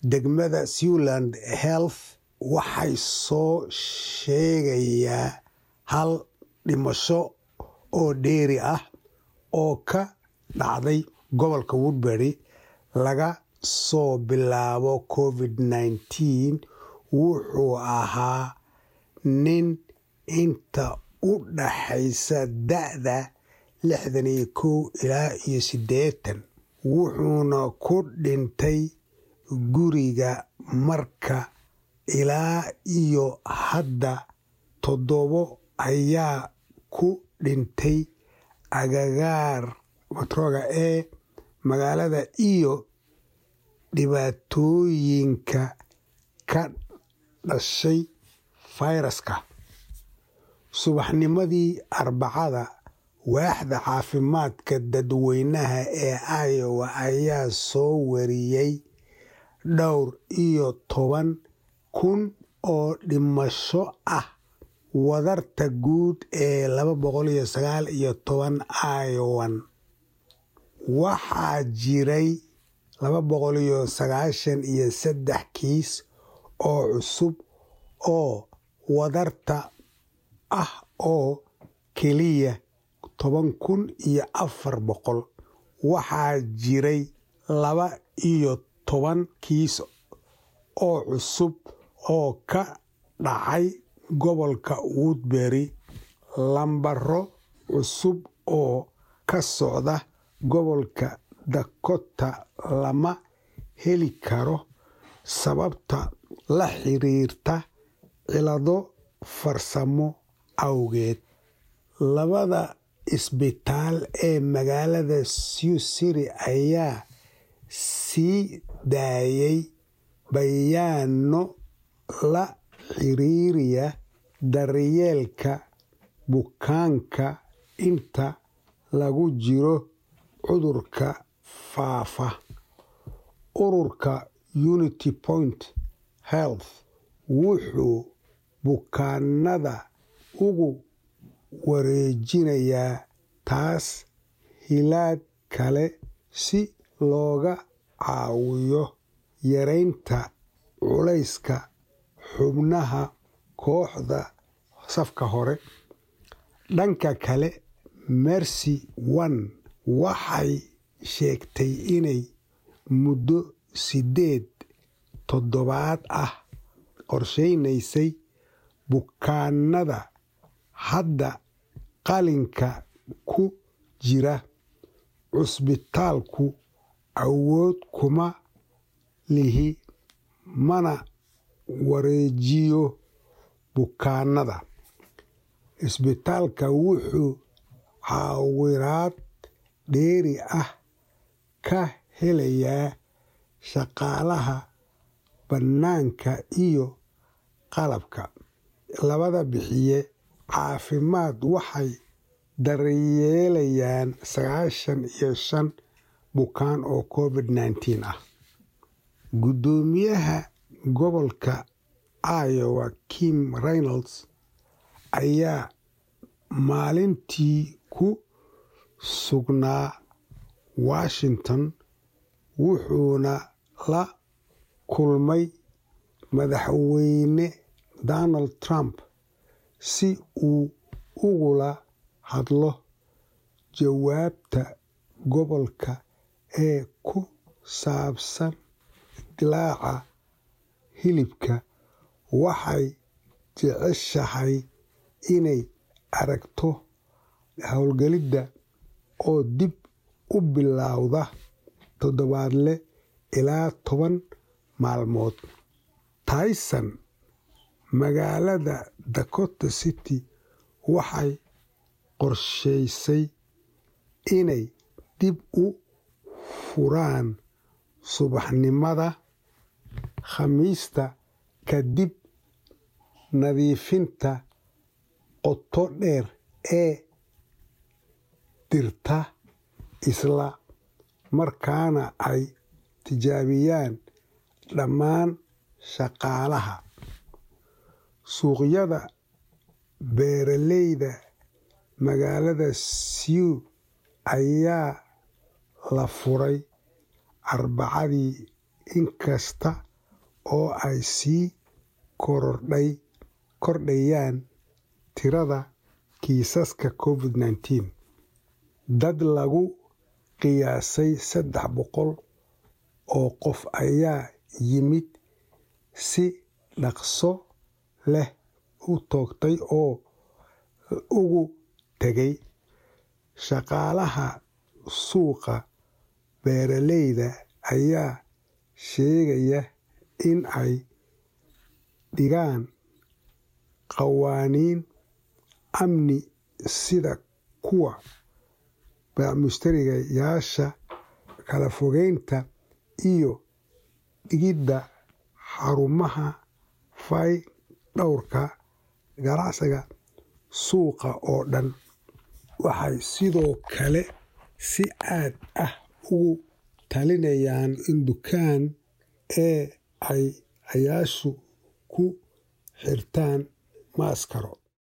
degmada Siouxland Health waxay soo sheegayaa hal dhimasho oo dheeri ah oo ka dhacday gobolka Woodbury laga soo bilaabo COVID-19 wuxuu ahaa nin inta u dhaxaysa da'da lixdan iyo kow ilaa iyo siddeetan wuxuuna ku dhintay guriga marka ilaa iyo hadda toddobo ayaa ku dhintay agagaar matroga ee magaalada iyo dhibaatooyinka ka dhashay fayraska subaxnimadii arbacada waaxda caafimaadka dadweynaha ee Iowa ayaa soo wariyay dhowr iyo toban kun oo dhimasho ah wadarta guud ee laba boqol iyo sagaal iyo toban Iowan waxaa jiray laba boqol iyo sagaashan iyo saddex kiis oo cusub oo wadarta ah oo keliya toban kun iyo afar boqol waxaa jiray laba iyo toban kiis oo cusub oo ka dhacay gobolka Woodbury lambaro cusub oo ka socda gobolka Dakota lama heli karo sababta la xiriirta cillado farsamo awgeed labada isbitaal ee magaalada Sioux City ayaa sii daayay bayaanno la xiriiraya daryeelka bukaanka inta lagu jiro cudurka faafa ururka Unity Point Health wuxuu bukaanada ugu wareejinayaa taas hilaad kale si looga caawiyo yareynta culayska xubnaha kooxda safka hore dhanka kale Mercy One waxay sheegtay inay muddo sideed toddobaad ah qorsheynaysay bukaanada hadda qalinka ku jira cusbitaalku awood kuma lihi mana wareejiyo bukaanada isbitaalka wuxuu caawinaad dheeri ah ka helayaa shaqaalaha bannaanka iyo qalabka labada bixiye caafimaad waxay daryeelayaan sagaashan iyo shan bukaan oo covid-19 ah guddoomiyaha gobolka Iowa Kim Reynolds ayaa maalintii ku sugnaa Washington wuxuuna la kulmay madaxweyne Donald Trump si uu ugula hadlo jawaabta gobolka ee ku saabsan dillaaca hilibka waxay jeceshahay inay aragto howlgallada oo dib u bilowda toddobaadle ilaa toban maalmood Tyson magaalada Dakota City waxay qorshaysay inay dib u furaan subaxnimada Khamiista kadib nadiifinta qoto dheer ee dhirta isla markaana ay tijaabiyaan dhammaan shaqaalaha suuqyada beeraleyda magaalada Sioux ayaa la furay Arbacadii inkasta oo ay sii korodhay kordhayaan tirada kiisaska covid-19 dad lagu qiyaasay saddex boqol oo qof ayaa yimid si dhaqso leh u toogtay oo ugu tegay shaqaalaha suuqa beeraleyda ayaa sheegaya in ay dhigaan qawaaniin amni sida kuwa mushtariyaasha kala fogeynta iyo dhigidda xarumaha fay dhowrka ganacsiga suuqa oo dhan waxay sidoo kale si aad ah ugu talinayaan in dukaan ee ay ayaashu ku xirtaan maaskaro